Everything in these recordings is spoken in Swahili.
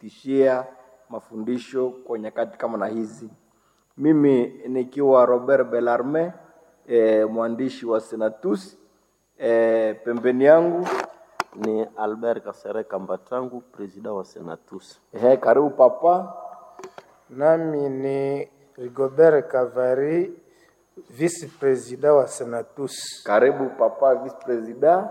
kutupitishia mafundisho kwa nyakati kama na hizi. Mimi nikiwa Robert Bellarme e, mwandishi wa Senatus e, pembeni yangu ni Albert Kasereka Mbatangu, presida wa Senatus. Ehe, karibu papa. Nami ni Rigobert Kavari, vice president wa Senatus. Karibu papa vice president.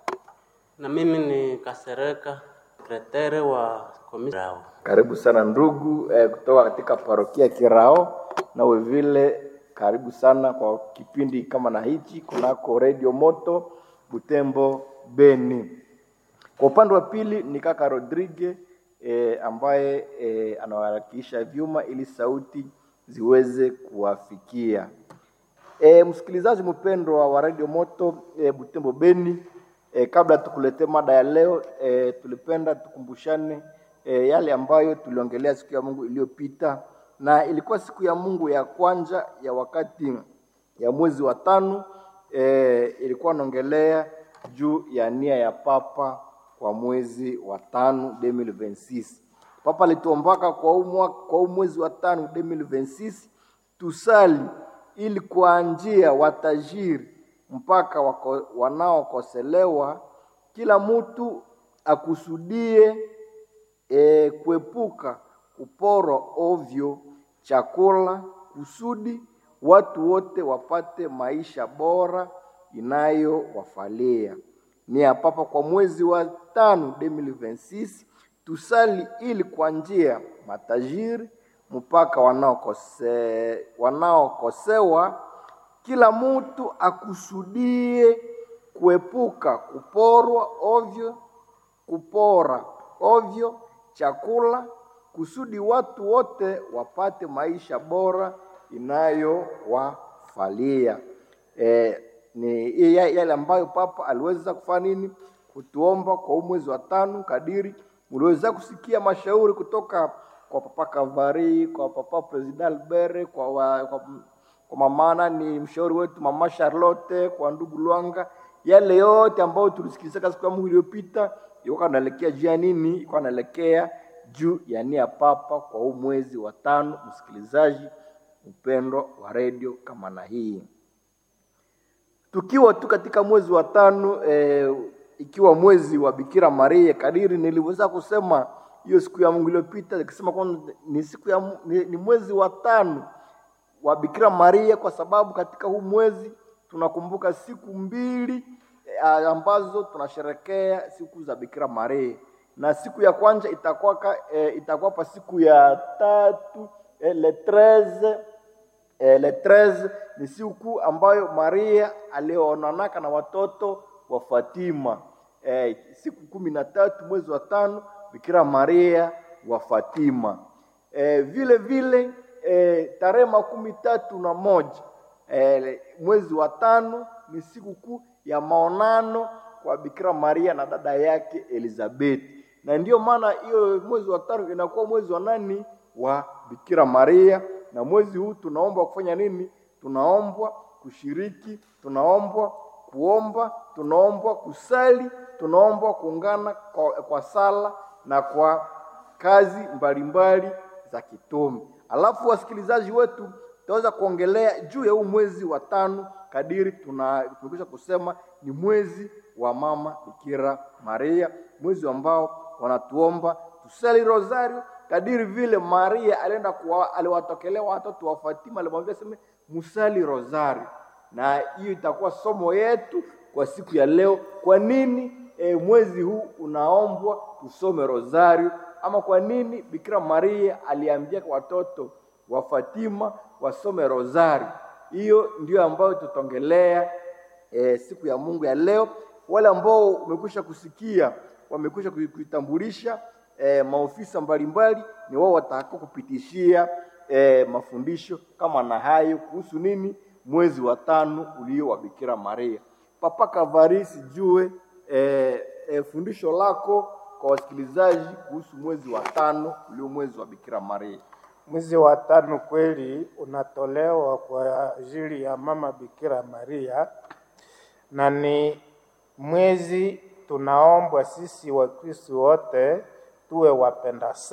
Na mimi ni Kasereka, sekretari wa komisi Rao. Karibu sana ndugu eh, kutoka katika parokia Kirao, nawe vile karibu sana kwa kipindi kama na hichi kunako Radio Moto Butembo Beni. Kwa upande wa pili ni kaka Rodrigue eh, ambaye eh, anawakilisha vyuma ili sauti ziweze kuwafikia. E, msikilizaji mpendwa wa Radio Moto e, Butembo Beni, e, kabla tukuletee mada ya leo e, tulipenda tukumbushane e, yale ambayo tuliongelea siku ya Mungu iliyopita, na ilikuwa siku ya Mungu ya kwanza ya wakati ya mwezi wa tano e, ilikuwa naongelea juu ya nia ya Papa kwa mwezi wa tano 2026. Papa alituombaka kwa huu mwaka- kwa huu mwezi wa tano 2026 tusali ili kuanjia watajiri mpaka wako, wanaokoselewa, kila mtu akusudie e, kuepuka kuporwa ovyo chakula kusudi watu wote wapate maisha bora inayowafalia. Nia Papa kwa mwezi wa tano 2026 tusali ili kwa njia matajiri mpaka wanaokose, wanaokosewa kila mtu akusudie kuepuka kuporwa ovyo kupora ovyo chakula kusudi watu wote wapate maisha bora inayowafalia. E, ni ya- yale ambayo Papa aliweza kufanya nini kutuomba kwa huu mwezi wa tano, kadiri uliweza kusikia mashauri kutoka kwa Papa Kavari, kwa Papa President Albert, kwa, wa, kwa, kwa mama ni mshauri wetu Mama Charlotte, kwa ndugu Lwanga, yale yote ambayo tulisikiliza siku ya Mungu iliyopita ilikuwa naelekea juu ya nini? Ilikuwa naelekea juu ya nia ya Papa kwa huu mwezi wa tano. Msikilizaji upendo wa redio kama na hii tukiwa tu katika mwezi wa tano eh, ikiwa mwezi wa Bikira Maria, kadiri nilivyoweza kusema hiyo siku ya Mungu iliyopita, nikisema kwamba ni siku ya Mu- ni, ni mwezi wa tano wa Bikira Maria, kwa sababu katika huu mwezi tunakumbuka siku mbili eh, ambazo tunasherekea siku za Bikira Maria, na siku ya kwanza itakuwa ka- eh, itakuwa pa siku ya tatu eh, le 13 eh, le 13 ni siku ambayo Maria alionanaka na watoto wa Fatima eh, siku kumi na tatu mwezi wa tano Bikira Maria wa Fatima eh, vile vile eh, tarehe makumi tatu na moja eh, mwezi wa tano ni siku kuu ya maonano kwa Bikira Maria na dada yake Elizabeth, na ndiyo maana hiyo mwezi wa tano inakuwa mwezi wa nani? Wa Bikira Maria. Na mwezi huu tunaomba kufanya nini? Tunaombwa kushiriki, tunaombwa kuomba, tunaombwa kusali, tunaombwa kuungana kwa, kwa sala na kwa kazi mbalimbali za kitume. Alafu wasikilizaji wetu, tutaweza kuongelea juu ya huu mwezi wa tano kadiri tuna tumekwisha kusema ni mwezi wa mama Bikira Maria, mwezi ambao wanatuomba tusali rosario kadiri vile Maria alienda kuwa, aliwatokelea watoto wa Fatima, alimwambia sema musali rosario, na hiyo itakuwa somo yetu kwa siku ya leo. Kwa nini e, mwezi huu unaombwa tusome rosario, ama kwa nini Bikira Maria aliambia watoto wa Fatima wasome rosario? Hiyo ndio ambayo tutaongelea e, siku ya Mungu ya leo. Wale ambao umekwisha kusikia wamekwisha kui- kuitambulisha e, maofisa mbalimbali, ni wao watakao kupitishia e, mafundisho kama na hayo kuhusu nini mwezi wa tano ulio wa Bikira Maria. Papa Kavari, sijue e, e, fundisho lako kwa wasikilizaji kuhusu mwezi wa tano ulio mwezi wa Bikira Maria. Mwezi wa tano kweli unatolewa kwa ajili ya mama Bikira Maria, na ni mwezi tunaombwa sisi Wakristo wote tuwe wapenda